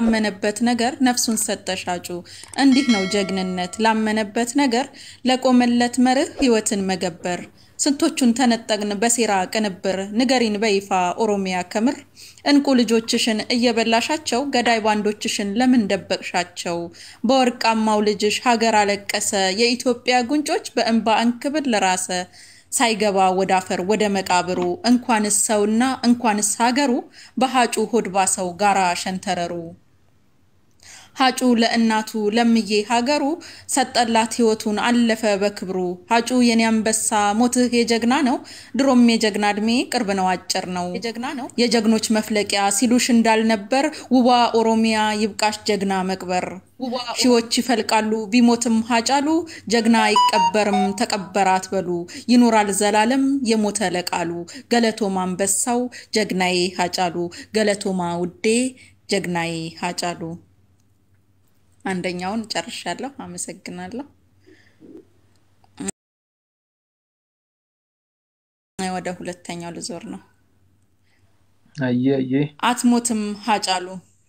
ላመነበት ነገር ነፍሱን ሰጠ ሻጩ። እንዲህ ነው ጀግንነት፣ ላመነበት ነገር ለቆመለት መርህ ህይወትን መገበር። ስንቶቹን ተነጠቅን በሴራ ቅንብር፣ ንገሪን በይፋ ኦሮሚያ ከምር። እንቁ ልጆችሽን እየበላሻቸው ገዳይ ባንዶችሽን ለምን ደበቅሻቸው? በወርቃማው ልጅሽ ሀገር አለቀሰ፣ የኢትዮጵያ ጉንጮች በእንባ እንክብል ለራሰ። ሳይገባ ወደ አፈር ወደ መቃብሩ እንኳንስ ሰውና እንኳንስ ሀገሩ በሀጩ ሆድባ ሰው ጋራ ሸንተረሩ። ሀጩ ለእናቱ ለምዬ ሀገሩ ሰጠላት ህይወቱን አለፈ በክብሩ። ሀጩ የኔ አንበሳ ሞትህ የጀግና ነው፣ ድሮም የጀግና እድሜ ቅርብ ነው አጭር ነው። የጀግኖች መፍለቂያ ሲሉሽ እንዳልነበር ውቧ ኦሮሚያ ይብቃሽ ጀግና መቅበር። ሺዎች ይፈልቃሉ ቢሞትም ሀጫሉ ጀግና አይቀበርም ተቀበረ አትበሉ። ይኖራል ዘላለም የሞተ ለቃሉ። ገለቶማ አንበሳው ጀግናዬ ሀጫሉ፣ ገለቶማ ውዴ ጀግናዬ ሀጫሉ። አንደኛውን ጨርሻለሁ። አመሰግናለሁ። ወደ ሁለተኛው ልዞር ነው። አየ አየ አትሞትም ሀጫሉ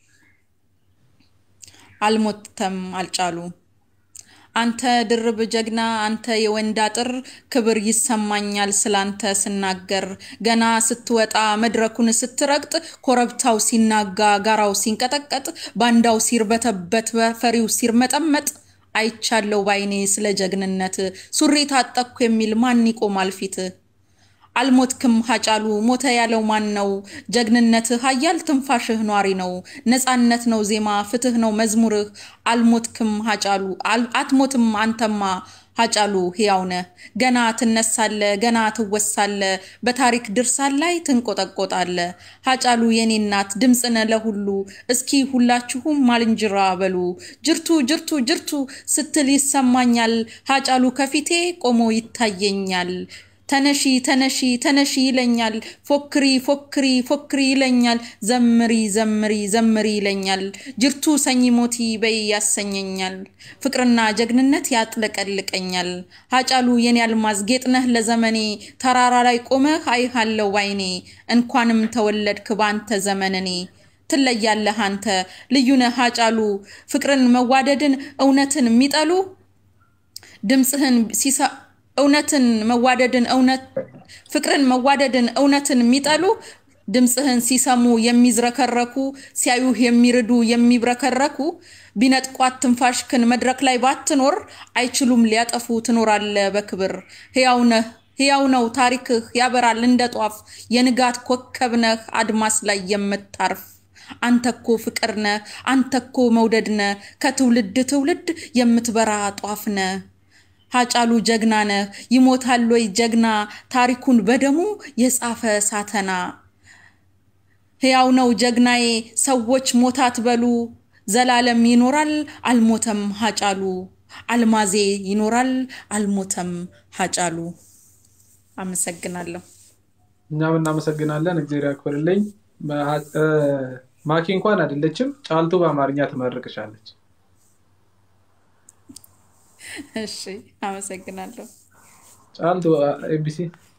አልሞተም አልጫሉ አንተ ድርብ ጀግና አንተ የወንድ አጥር ክብር ይሰማኛል ስላንተ ስናገር ገና ስትወጣ መድረኩን ስትረግጥ ኮረብታው ሲናጋ ጋራው ሲንቀጠቀጥ ባንዳው ሲርበተበት ፈሪው ሲርመጠመጥ አይቻለው ባይኔ ስለ ጀግንነት ሱሪ ታጠቅኩ የሚል ማን ይቆማል ፊት አልሞትክም ሀጫሉ ሞተ ያለው ማን ነው? ጀግንነትህ ሀያል ትንፋሽህ ኗሪ ነው። ነፃነት ነው ዜማ ፍትህ ነው መዝሙርህ። አልሞትክም ሀጫሉ አትሞትም አንተማ ሀጫሉ ሕያው ነህ። ገና ትነሳለ ገና ትወሳለ በታሪክ ድርሳን ላይ ትንቆጠቆጣለ። ሀጫሉ የኔ እናት ድምፅነ ለሁሉ እስኪ ሁላችሁም ማልንጅራ በሉ። ጅርቱ ጅርቱ ጅርቱ ስትል ይሰማኛል። ሀጫሉ ከፊቴ ቆሞ ይታየኛል። ተነሺ ተነሺ ተነሺ ይለኛል። ፎክሪ ፎክሪ ፎክሪ ይለኛል። ዘምሪ ዘምሪ ዘምሪ ይለኛል። ጅርቱ ሰኝ ሞቲ በይ ያሰኘኛል። ፍቅርና ጀግንነት ያጥለቀልቀኛል። ሀጫሉ የኔ አልማዝ ጌጥነህ ለዘመኔ ተራራ ላይ ቆመህ አይሃለው ባይኔ እንኳንም ተወለድክ ባንተ ዘመንኔ ትለያለህ አንተ ልዩነህ ሀጫሉ ፍቅርን መዋደድን እውነትን የሚጠሉ ድምፅህን ሲሳ እውነትን መዋደድን እውነት ፍቅርን መዋደድን እውነትን የሚጠሉ ድምፅህን ሲሰሙ የሚዝረከረኩ ሲያዩህ የሚርዱ የሚብረከረኩ ቢነጥቋት ትንፋሽክን መድረክ ላይ ባትኖር አይችሉም ሊያጠፉ ትኖራለ በክብር ሕያው ነህ ሕያው ነው ታሪክህ ያበራል እንደ ጧፍ የንጋት ኮከብ ነህ አድማስ ላይ የምታርፍ አንተኮ ፍቅር ነህ አንተኮ መውደድ ነህ ከትውልድ ትውልድ የምትበራ ጧፍ ነህ ሀጫሉ ጀግና ነህ ይሞታል ወይ ጀግና ታሪኩን በደሙ የጻፈ ሳተና ሕያው ነው ጀግናዬ ሰዎች ሞታት በሉ ዘላለም ይኖራል አልሞተም ሀጫሉ አልማዜ ይኖራል አልሞተም ሀጫሉ አመሰግናለሁ እኛም እናመሰግናለን እግዚአብሔር ያክብርልኝ ማኪ እንኳን አይደለችም ጫልቱ በአማርኛ ትመርቅሻለች እሺ አመሰግናለሁ ጫልቱ ኤቢሲ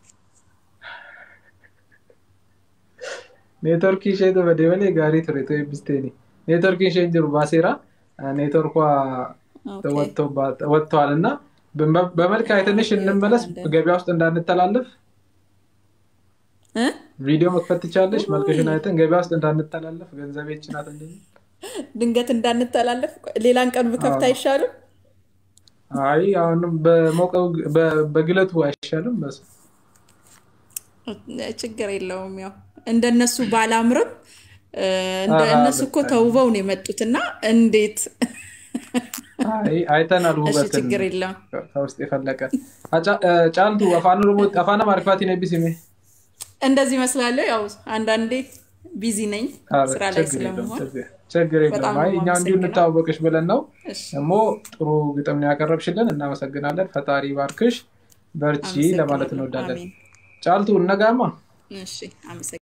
ኔትወርክ ishee bade malee gaarii ture tu eebbisteeni ኔትወርክ isheen jiru baaseera ኔትወርኳ ወጥተዋል እና በመልክ አይተንሽ እንመለስ ገበያ ውስጥ እንዳንተላለፍ ቪዲዮ መክፈት ትቻለሽ መልክሽን አይተን ገበያ ውስጥ እንዳንተላለፍ ገንዘቤች ናት ድንገት እንዳንተላለፍ ሌላን ቀን ብከፍት አይሻልም አይ አሁንም በሞቀው በግለቱ አይሻልም በሱ ችግር የለውም ያው እንደነሱ ባላምርም እነሱ እኮ ተውበው ነው የመጡት እና እንዴት አይተናል ውበትን ችግር የለም ከውስጥ የፈለቀ ጫልቱ አፋን ማሪፋቲን ኤቢሲሜ እንደዚህ ይመስላለሁ ያው አንዳንዴ ቢዚ ነኝ ስራ ላይ ስለመሆን ችግር የለም እኛ እንዲሁ እንታወቅሽ ብለን ነው ደግሞ ጥሩ ግጥም ነው ያቀረብሽልን እናመሰግናለን ፈጣሪ ባርክሽ በርቺ ለማለት እንወዳለን ጫልቱ እነጋማ